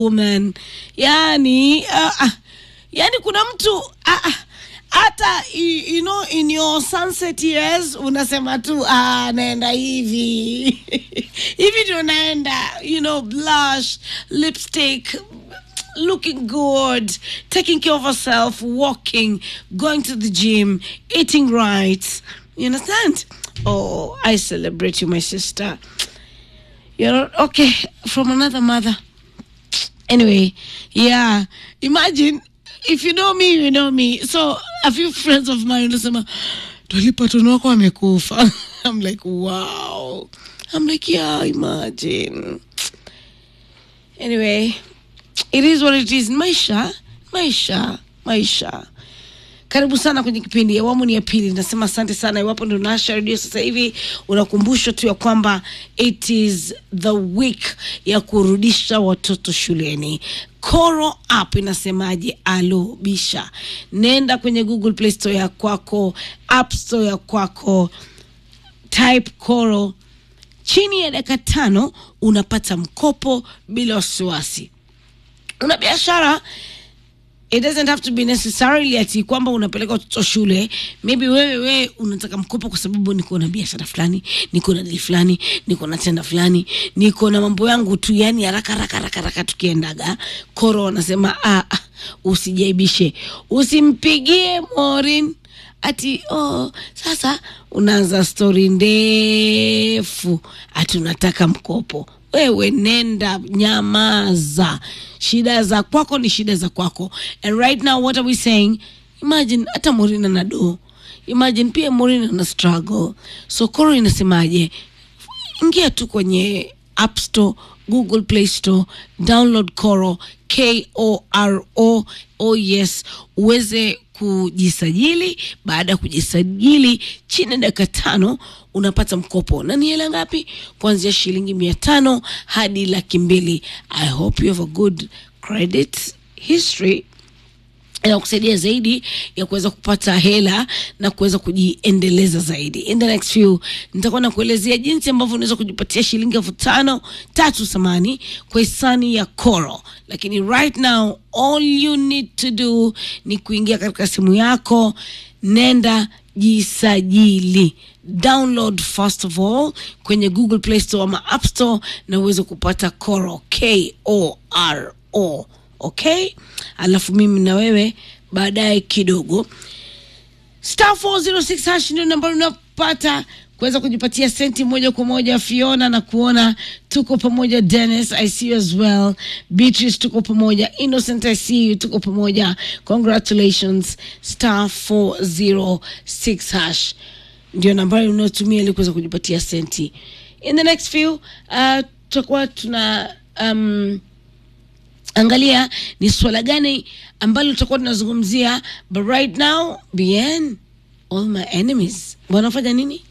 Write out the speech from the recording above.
woman yani uh, uh, yani kuna mtu uh, uh, hata you, you know in your sunset years unasema tu ah, naenda hivi hivi ndio naenda you know blush lipstick looking good taking care of herself walking going to the gym eating right you understand oh i celebrate you my sister you're okay from another mother anyway yeah imagine if you know me you know me so a few friends of mine unasema dolipatono wako amekufa i'm like wow i'm like yeah imagine anyway it is what it is maisha maisha maisha karibu sana kwenye kipindi awamu ni ya pili nasema asante sana iwapo ndo nasha redio sasa hivi unakumbushwa tu ya kwamba it is the week ya kurudisha watoto shuleni Koro app inasemaje? Alo bisha, nenda kwenye Google Play Store ya kwako, App Store ya kwako, type Koro. Chini ya dakika tano unapata mkopo bila wasiwasi. Una biashara it doesn't have to be necessarily ati kwamba unapeleka watoto shule maybe wewe wewe unataka mkopo kwa sababu niko na biashara fulani niko na dili fulani niko na tenda fulani niko na mambo yangu tu yani haraka haraka haraka haraka tukiendaga koro wanasema ah, ah, usijaibishe usimpigie morin ati oh, sasa unaanza stori ndefu ati unataka mkopo wewe nenda nyamaza shida za kwako ni shida za kwako and right now what are we saying imagine hata morina na do imagine pia morina na struggle so koro inasemaje ingia tu kwenye app store google play store download koro k-o-r-o oh yes uweze kujisajili baada ya kujisajili chini ya dakika tano unapata mkopo na ni hela ngapi kuanzia shilingi mia tano hadi laki mbili i hope you have a good credit history inakusaidia zaidi ya kuweza kupata hela na kuweza kujiendeleza zaidi in the next few nitakuwa nakuelezea jinsi ambavyo unaweza kujipatia shilingi elfu tano tatu samani kwa hisani ya koro lakini right now all you need to do ni kuingia katika simu yako nenda jisajili download first of all kwenye google play store ama app store na uweze kupata koro k o r o okay alafu mimi na wewe baadaye kidogo star 406 hash ndio nambari unapata kuweza kujipatia senti moja kwa moja fiona na kuona tuko pamoja dennis i see you as well beatrice tuko pamoja innocent i see you tuko pamoja congratulations star 406 hash ndio nambari unayotumia ili kuweza kujipatia senti in the next few uh, tutakuwa tuna um, angalia ni swala gani ambalo tutakuwa tunazungumzia but right now bn all my enemies wanafanya nini